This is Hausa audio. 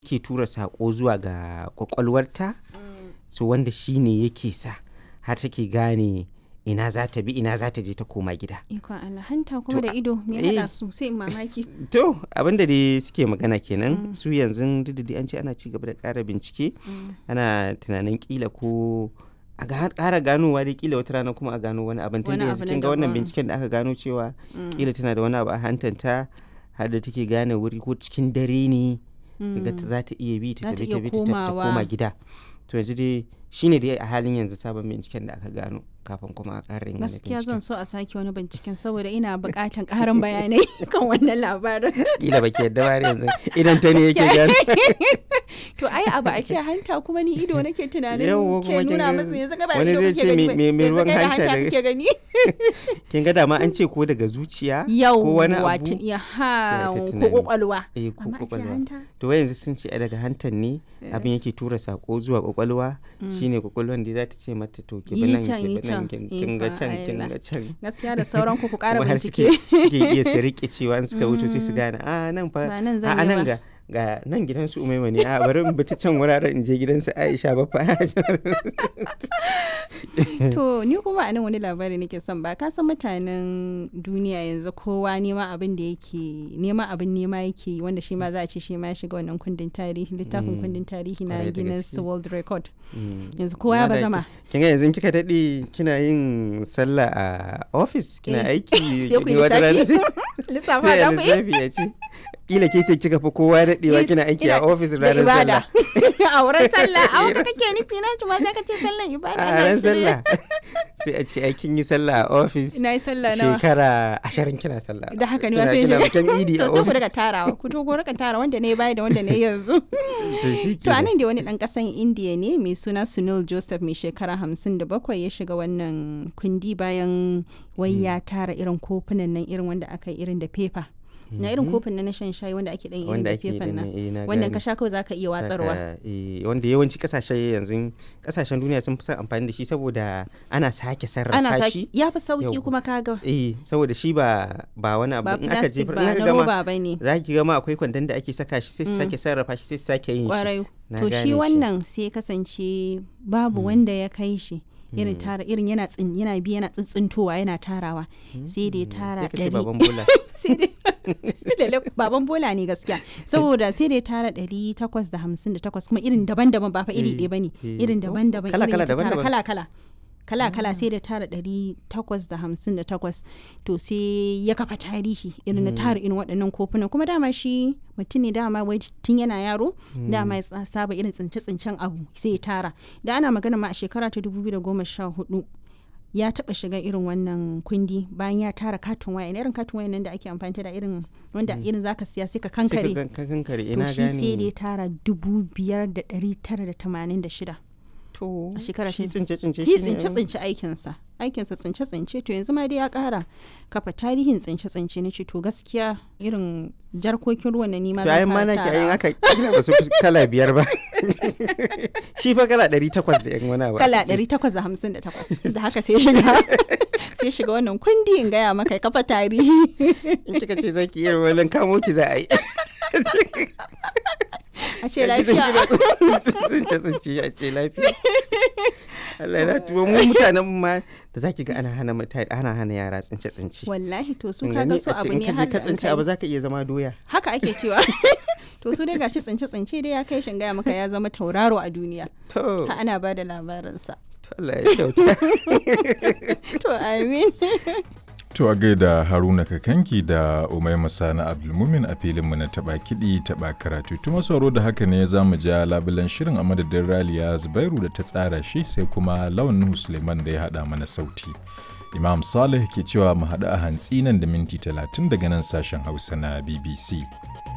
ke tura saƙo zuwa ga ƙwaƙwalwarta so wanda shi ne yake sa har take gane ina za ta bi ina za ta je ta koma gida Ikon Allah hanta kuma da ido me eh. haɗa su sai in mamaki. to abinda dai suke magana kenan su yanzu duk da dai an ce ana ci gaba da ƙara bincike ana tunanin kila ko a ga- ƙara ganowa dai kila wata rana kuma a gano wani abin tunda Wani yanzu abu na kin ga wannan daban. binciken da aka gano cewa Mm. kila tana da wani abu a hantanta har da take gane wuri ko cikin dare ne daga ta za ta iya bi ta Za ta tafi iya ta bi ta ta- ta komawa. koma gida to yanzu dai shine dai a halin yanzu sabon binciken da aka gano kafin kuma a ƙara yin wani Gaskiya binciken zan so a sake wani binciken saboda ina buƙatan ƙarin bayanai kan wannan labarin. kila baki yadda ba har yanzu idan ta ne yake Gaskiya. gano To ai abu a ce hanta kuma ni ido nake tunanin Yawwa, kuma ke kin nuna ga masa yanzu gaba wani ido zai kake ce gani me- ba, me- me yanzu ruwan kai da hanta hanta daga- kake gani. kin ga dama an ce ko daga zuciya ko Yau wani wato abu ya sai ha aka ko tunani. kwakwalwa. eh ko Amma a ce kwakwalwa hanta. to wai yanzu sun ce a daga hantan ne abin yake tura sako zuwa kwakwalwa shine kwakwalwan da za ta ce mata to ki bi Yi nan can, ki yi bi nan can. kin kin ga Ikon can kin Allah. ga can Gaskiya da sauran ku ku ƙara kuma har suke bincike. suke iya su rike cewa in suka wuce sai su gane a nan fa Ba nan a zan a yi nan ba." ga ga nan gidan su umaima ne a bari in bi ta can wuraren in je gidan su Aisha ba fa To ni kuma a nan wani labari nake son ba ka san mutanen duniya yanzu kowa nema abin da yake nema abin nema yake yi, wanda shi ma za a ce shi ma ya shiga wannan kundin tarihi littafin kundin tarihi na Kwarai da Guinness gaske. World Record Mm. yanzu kowa ya Amma da bazama ki- kin ga yanzu kika daɗe kina yin sallah a office kina Eh, aiki sai ku yi wata rana sai lissafi sai lissafa a da ku yi lissafi ya ce kila ke ce kika fi kowa daɗewa Yes, kina aiki a ina- office da ranar ibada sallah a wurin sallah a wurin kake nufi na ma sai ka ce sallan ibada a ana ran cire. sallah sai a ce ai kin yi sallah a office na yi sallah nawa shekara ashirin kina sallah da haka ne Kina- ma sai kina je bikin idi a to sai ku office daga tarawa ku to ku rika tara wanda ne baya da wanda ne yanzu to shi To anan da wani ɗan ƙasan Indiya ne mai suna Sunil Joseph mai shekara hamsin da bakwai ya shiga wannan kundi bayan wai ya tara irin kofunan nan irin wanda aka yi irin da fefa. Na irin kofin nan na shan shayi wanda ake ɗan irin wanda da ake yi fefan din nan. nan, eh, na Wannan gane. ka sha kawai zaka iya watsarwa. Saka, eh, wanda yawanci kasashe yanzu kasashen duniya sun fi son amfani da shi saboda ana sake sarrafa Ana shi saki ya fi sauki Yau. kuma kaga eh saboda shi ba ba wani abu ba in aka plastic jefar ba in na aka gama roba ba ne. za ki gama akwai kwandon da ake saka shi sai su sake sarrafa shi sai su sake yin shi Kwarai. Na To gane shi wannan sai kasance babu wanda ya kai shi. Irin tara irin yana tsin yana bi yana tsintsintowa yana tarawa sai da ya tara sai ka ce ɗari baban bola sai dai Lalle baban bola ne gaskiya saboda sai dai tara ɗari takwas da hamsin da takwas kuma irin daban-daban ba fa iri Eh, ɗaya bane eh. irin daban-daban Kala- irin kala, ya ta tara daban-daban. kala-kala kala-kala sai da tara ɗari takwas da hamsin da takwas to sai ya kafa tarihi irin na tara irin waɗannan kofunan kuma dama shi mutum ne dama wai tun yana yaro dama ya tsa- saba irin tsince-tsincen abu sai ya tara da ana magana ma a shekara ta 2014 ya taba shiga irin wannan kundi bayan ya tara katon waya irin katon waya nan da ake amfani da irin wanda irin zaka siya sai ka sai ka kankare gan- ka kankare to ina shi sai da ya gane tara dubu biyar da ɗari tara da tamanin da shida to a shekara shi ta- tsince tsince shi shi ne, tsince tsince aikinsa aikinsa tsince tsince to yanzu ma dai ya kara kafa tarihin tsince tsince na ce to gaskiya irin jarkokin ruwan na nima to ayin ma nake ayin aka kila ba su fi kala biyar ba shi fa kala ɗari takwas da yan wani abu kala aka ce. 858 da haka sai shiga sai shiga wannan kundi in gaya maka ya kafa tarihi in kika ce zaki iya wani kamo ki za a yi a ce lafiya tsince tsince a ce lafiya Allah na tuwo mu mutanen mu ma da zaki ga ana hana mutane ana hana yara tsince tsince wallahi to su Kin kaga gani? su A ce abu in ne ka je har ka da an tsince kai. abu zaka iya zama doya haka ake cewa to su dai gashi tsince tsince dai ya kai shin gaya maka ya zama tauraro a duniya to ha ana ba da labarinsa to Allah ya kyauta to amin To a gaida Haruna Kakanki da Umaima Sani Abdulmumin a filinmu na taɓa kiɗi taɓa karatu. Tuma sauro da haka ne za mu ja labulan shirin a madadin Raliya Zubairu da ta tsara shi sai kuma Lawan Nuhu Suleiman da ya haɗa mana sauti. Imam Saleh ke cewa mu haɗu a hantsi nan da minti talatin daga nan sashen Hausa na BBC.